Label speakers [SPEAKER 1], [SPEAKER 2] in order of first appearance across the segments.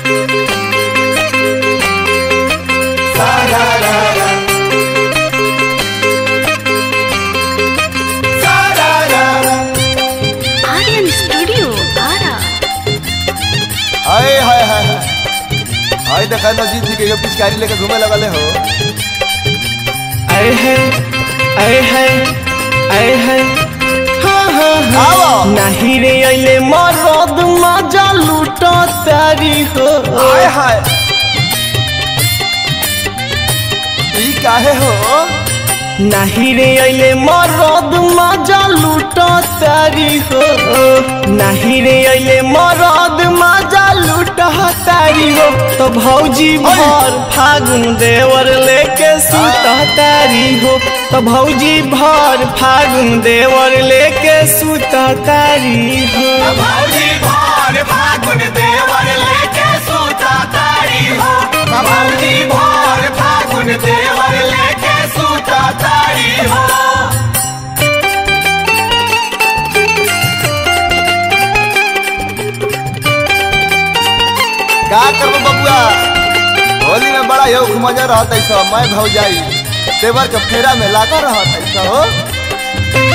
[SPEAKER 1] Aryan studio Ara
[SPEAKER 2] hi hi hi hi hi देखा नजीब जी के यो पिचकारी लेके घूमे लगले हो
[SPEAKER 3] आए है आए है आए है हाँ हाँ हाँ
[SPEAKER 2] आओ
[SPEAKER 3] नाही रे अइले मरद मजा लूट तारी हो
[SPEAKER 2] हाय हाय ई काहे हो
[SPEAKER 3] नाही रे अइले मरद मजा लूट तारी हो नाही रे अइले मरद मजा लूट तारी हो तो भौजी भर फागुन देवर लेके सुत तारी हो तो भौजी भर फागुन देवर लेके सुत तारी हो
[SPEAKER 4] भौजी भर फागुन देवर लेके सूता तारी हो भौजी भर फागुन देवर लेके सूता तारी हो
[SPEAKER 2] का करबो बबुआ होली में बड़ा यो मजा रहत है सब मैं भौजाई देवर के फेरा में लागा रहत है सब हो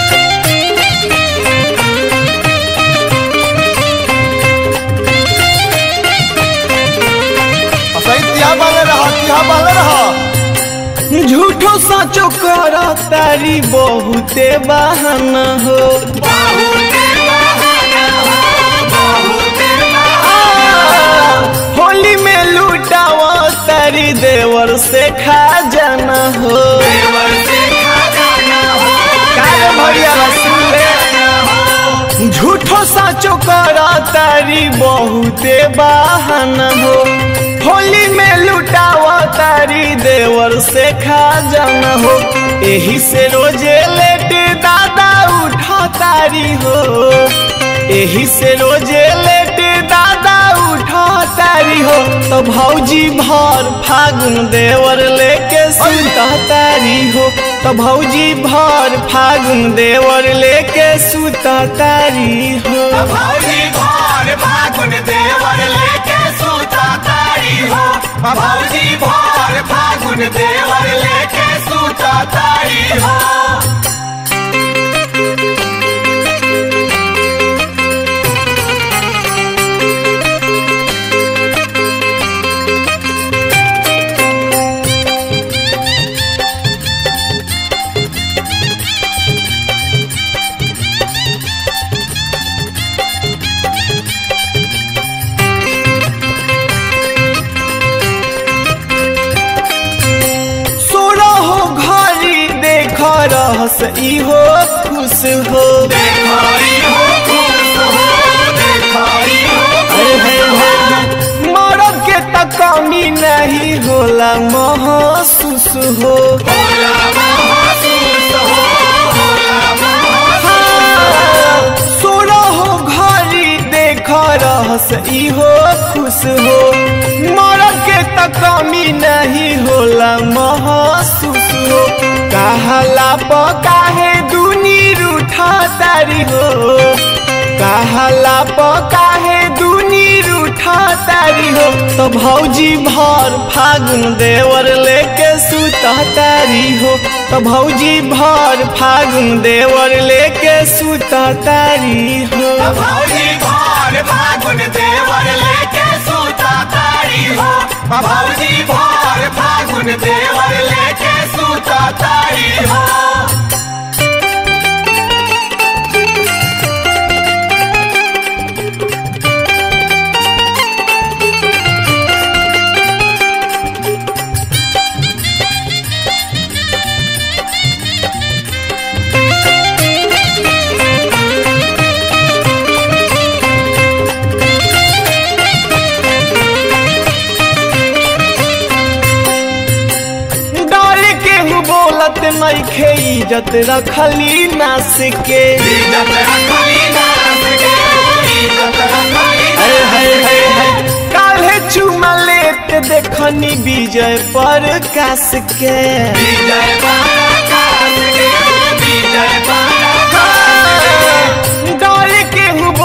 [SPEAKER 2] सही तिहा बाले रह तिहा बाले रह
[SPEAKER 3] झूठो साचो कर तारी बहुते बहाना हो होली में लूटावा तारी देवर से खा जाना हो काहे भैया रसूले? झूठो साचो कर तारी बहुते बहाना हो होली में लुटावा तारी देवर से खा जाना हो एही से रोजे लेट दादा उठा तारी हो एही से रोजे लेट दादा उठा तारी हो तो भौजी भर फागुन देवर लेके सुता तारी हो तो भौजी भर फागुन देवर लेके सुता तारी हो
[SPEAKER 4] भौजी भर फागुन देवर लेके सूता तारी हो भौजी भर फागुन देवर लेके सूता तारी हो
[SPEAKER 3] सोना हो घरी देख रहस इहो खुश हो
[SPEAKER 4] देखरी हो खुश हो देखरी हो
[SPEAKER 3] हे हे हे हे। मरद के त कमी नहीं होला महसूस हो
[SPEAKER 4] होला महसूस हो होला महसूस
[SPEAKER 3] सोना हो घरी देख रहस इहो खुश हो मरद के त कमी नहीं होला महसूस हो कहला प काहे दुनी रूठा तारी हो कहला प काहे दुनी रूठा तारी हो तो भौजी भर फागुन देवर लेके सुता तारी हो तो भौजी भर फागुन देवर लेके सुता तारी हो
[SPEAKER 4] भौजी भर फागुन देवर लेके सूता तारी हो भौजी भर फागुन देवर लेके सूता तारी हो
[SPEAKER 3] डर के हूँ बोलत नइखे इज्जत रखली नास के
[SPEAKER 4] इज्जत रखली नास के इज्जत रखली
[SPEAKER 3] है है है है काल्हे चुमा लेत देखनी विजय पर कास के
[SPEAKER 4] विजय पराकाश के विजय पराकाश
[SPEAKER 3] डर के हूँ बोलत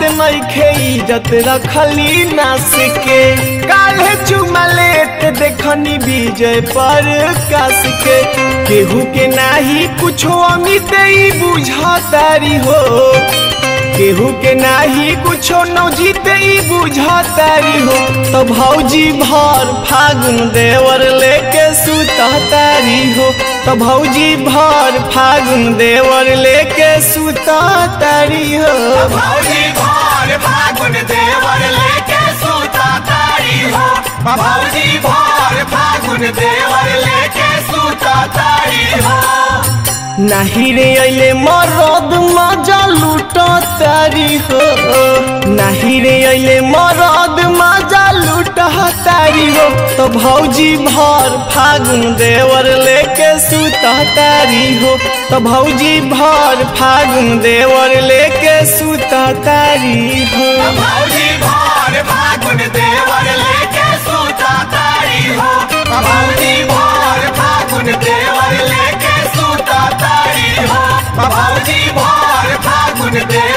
[SPEAKER 3] नइखे इज्जत रखली नास के काल्हे चुमा लेत देखनी विजय पर कास के केहू के नाही कुछो अमित ई बुझतारी हो केहू के नाही कुछो न जीते ई बुझतारी हो तो भौजी भर फागुन देवर लेके सुततारी हो तो भौजी भर फागुन देवर लेके सुततारी हो
[SPEAKER 4] भौजी भर फागुन देवर लेके सूता तारी हो भौजी भर फागुन देवर लेके सूता तारी हो
[SPEAKER 3] नाही रे अइले मरद मजा लूट तारी हो नाही रे अइले मरद मजा लूट तारी हो तो भौजी भर फागुन देवर लेके सुत तारी हो तो भौजी भर फागुन देवर लेके सुत तारी हो
[SPEAKER 4] भौजी भर फागुन देवर लेके सूता तारी हो भौजी भर फागुन देवर लेके सूता तारी हो भौजी भर फागुन देवर